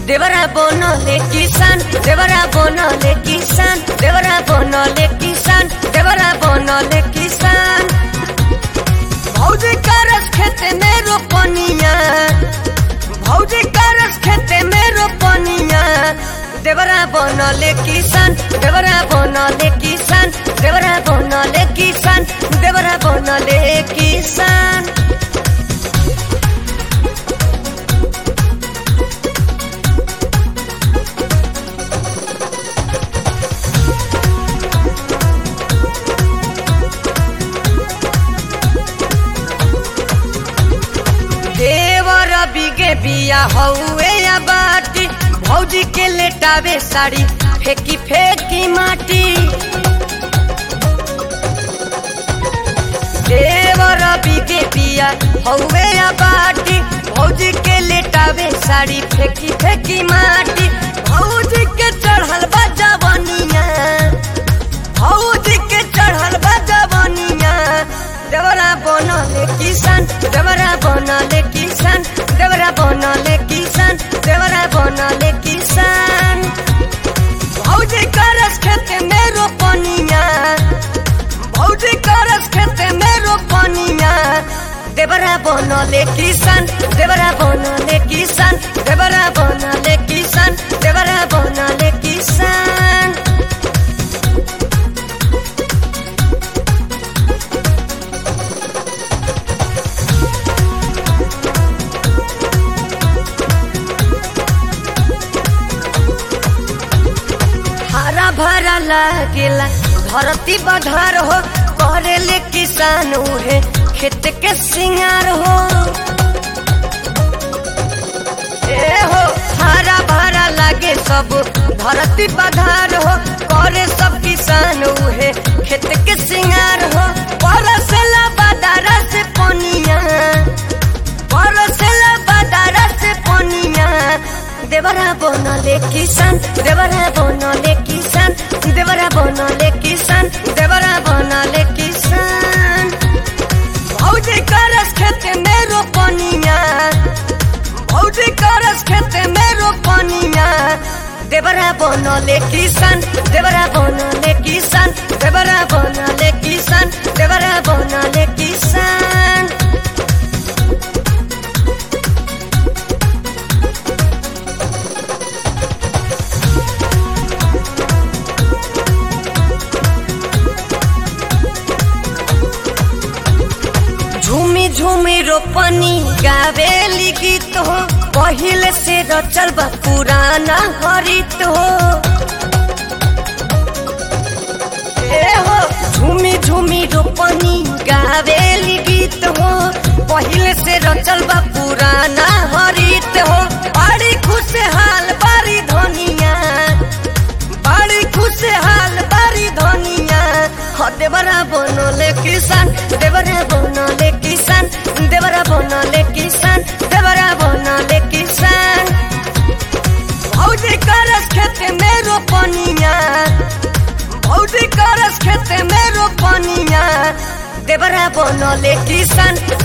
देवरा बनले किसान देवरा बनले किसान देवरा बनले किसान देवरा बनले किसान भौजी करस खेते में रोपनिया भौजी करस खेते में रोपनिया देवरा बनले किसान देवरा बनले किसान देवरा बनले किसान देवरा बनले किसान देवर बिगे बिया हौवे या बाटी भौजी के लेटावे साड़ी फेंकी फेंकी माटी देवर बिगे बिया हौवे या बाटी भौजी के लेटावे साड़ी फेंकी फेंकी माटी भौजी के चढ़ल बा जवनिया भौजी के चढ़ल बा जवनिया देवरा बनले किसान देवरा बनले किसान देवरा बनले किसान देवरा बनले किसान भौजी करस खेते में रोपनिया भौजी करस खेते में रोपनिया देवरा बनले किसान देवरा बनले किसान देवरा बनले किसान देवरा बनले किसान हरा भरा लागेला धरती बधार हो करेले किसान उहे खेत के सिंगार हो ए हो हरा भरा लागे सब धरती बधार हो करे सब किसान उहे खेत के सिंगार हो परसला बदारा से पनिया परसला बदारा से पनिया देवरा बनले किसान देवरा बनले किसान देवरा बनले किसान देवरा बनले किसान भौजी करस खेते में रोपनिया भौजी करस खेते में रोपनिया देवरा बनले किसान देवरा बनले किसान देवरा बनले किसान देवरा बनले किसान झूमी झूमी रोपनी गावेली गीत हो पहिले से रचल बा पुराना हरित हो ए हो झूमी झूमी रोपनी गावेली गीत हो पहिले से रचल बा पुराना हरित हो बड़ी खुशहाल बारी धनिया बड़ी खुशहाल बारी धनिया हो देवरा बनले किसान देवरा बनले किसान देवरा बनले किसान देवरा बनले किसान भौजी करस खेते में रोपनिया भौजी करस खेते में रोपनिया देवरा बनले किसान